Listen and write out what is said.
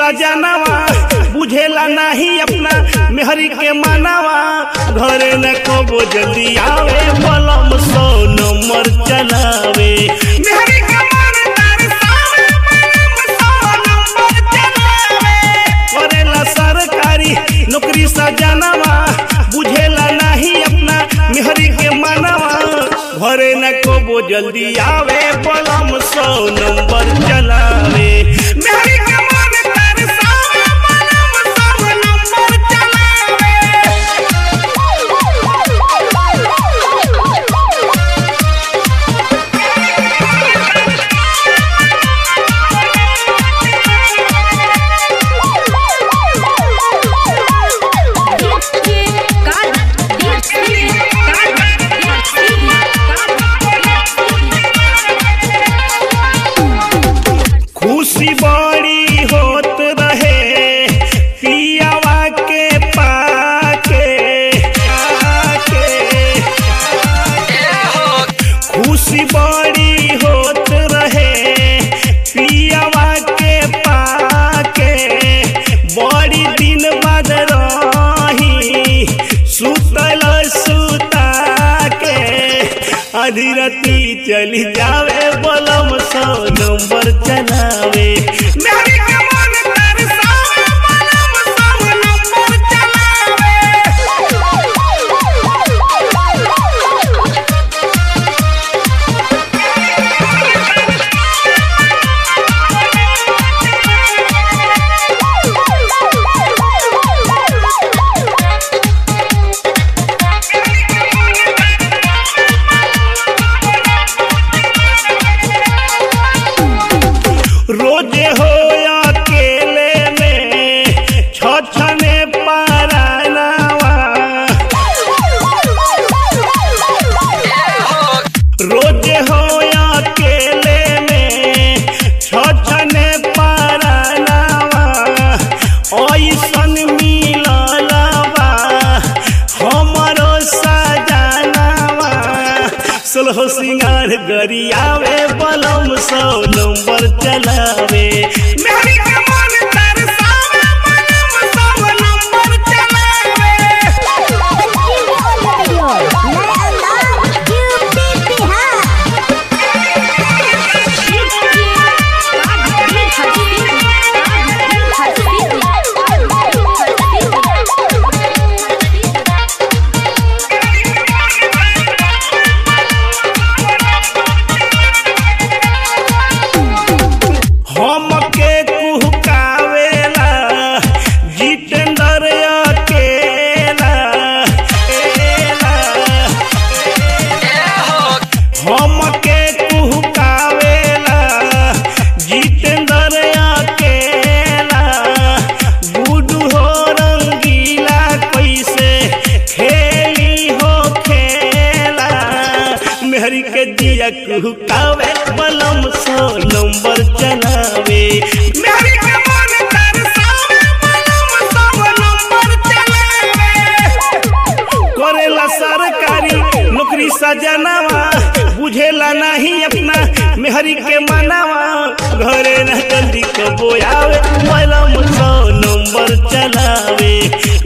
सजनवा बुझेला नहीं अपना मेहरी के मानवा घरे न कबो जल्दी आवे बलम सौ नंबर चलावे मेहरी के मन तरसावे, बलम सौ नंबर चलावे। करेला सरकारी नौकरी सजनवा बुझेला नहीं अपना मेहरी के मानवा घरे न कबो जल्दी आवे बलम सौ नंबर चलावे मेहरी के मन तरसावे, बलम सौ नंबर चलावे। खुशी बड़ी होत रहे पियावा के पाके आके। खुशी बड़ी होत रहे पियावा के पाके बड़ी दिन बाद रही सुतल सुता के आधी राती चली जावे बलम सौ नंबर चलावे मेहरी के मन तरसावे, बलम सौ नंबर चलावे। रोजे हो अकेले में छछने पारानावा रोजे हो अकेले में छछने पारानावा ऐसन मिललवा हमरो सजनावा सोलहो सिंगार गरियावे बलम सौ नंबर चलावे मेहरी के मन तरसावे बलम सौ नंबर चलावे हमके कुहकावेला जितेंद्र अकेला एला। हमके कुहकावेला जितेंद्र अकेला गुडू हो रंगीला कैसे खेली हो खेला मेहरी के दिया कुहकावे बलम सौ नंबर चलावे मेहरी के मन तरसावे बलम सौ नंबर चलावे करेला सरकारी नौकरी सजनावा बुझेला नहीं अपना मेहरी के मनावा घरे न जल्दी कबो आवे बलम सौ नंबर चलावे